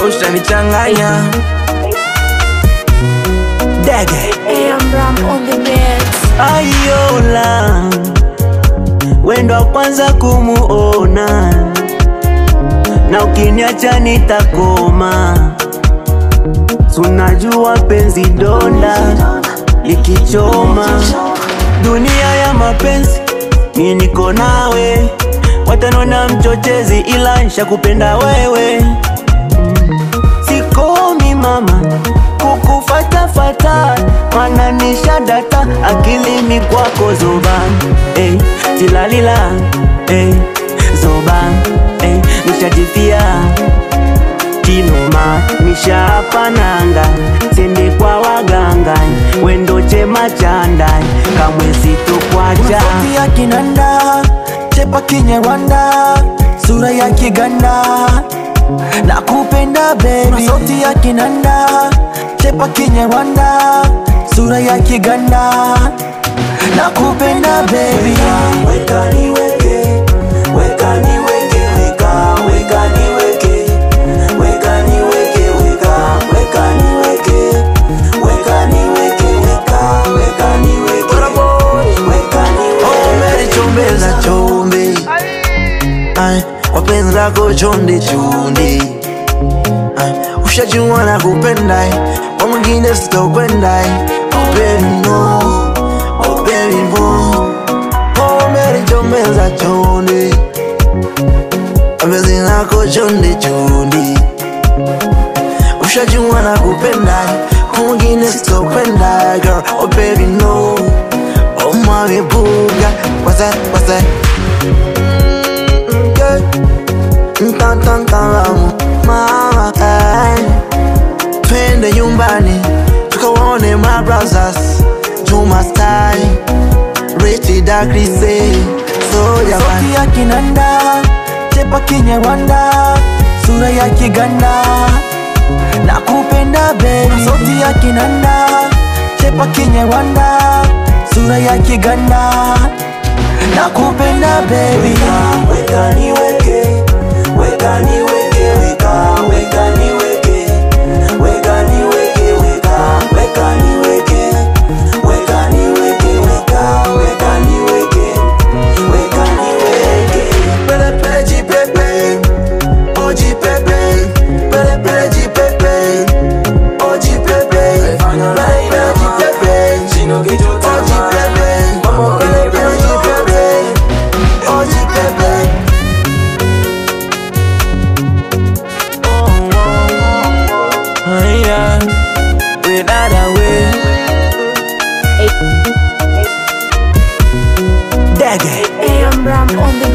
ushanichanganya dege AM Ram on the beats. ayola wendo wa kwanza kumuona na ukiniacha nitakoma sunajua penzi donda likichoma dunia ya mapenzi mi niko nawe watanona mchochezi ila nshakupenda wewe sikomi mama kukufatafata mana nishadata akilini kwako zoban hey, tilalila hey, zoban hey, nishajifia kinoma nishapananga sende kwa waganga wendo chema chandai kamwe sitokwacha sauti ya kinanda chepa kinyarwanda sura ya kiganda na kupenda bebi sauti ya kinanda chepa kinyarwanda sura ya kiganda na kupenda bebi weka niweke weka niweke weka weka niweke weka niweke weka weka niweke weka niweke weka weka niweke weka niweke chombeza chombe Ay, wapenzi lako chonde chonde Ay, ushajua na kupenda kwa mwingine sitokwenda oh baby no oh baby no oh Mary chombeza chonde wapenzi lako chonde chonde ushajua na kupenda kwa mwingine sitokwenda girl oh baby no oh mami buga what's that what's that Ntantantalamu mama ay. Twende nyumbani tukaone my brothers Juma style Richie Dakrise So jamani ya kinanda Chepa kinyarwanda Sura ya kiganda na kupenda baby sauti ya kinanda chepa kinyarwanda sura ya kiganda na kupenda baby weka niweke weka niweke weka weka niweke weka niweke weka weka niweke weka niweke weka weka niweke weka niweke pele pele jipepe oh jipepe pele pele jipepe oh jipepe pele pele jipepe oh jipepe pele pele jipepe oh jipepe yeah without a way dege AM Ram on the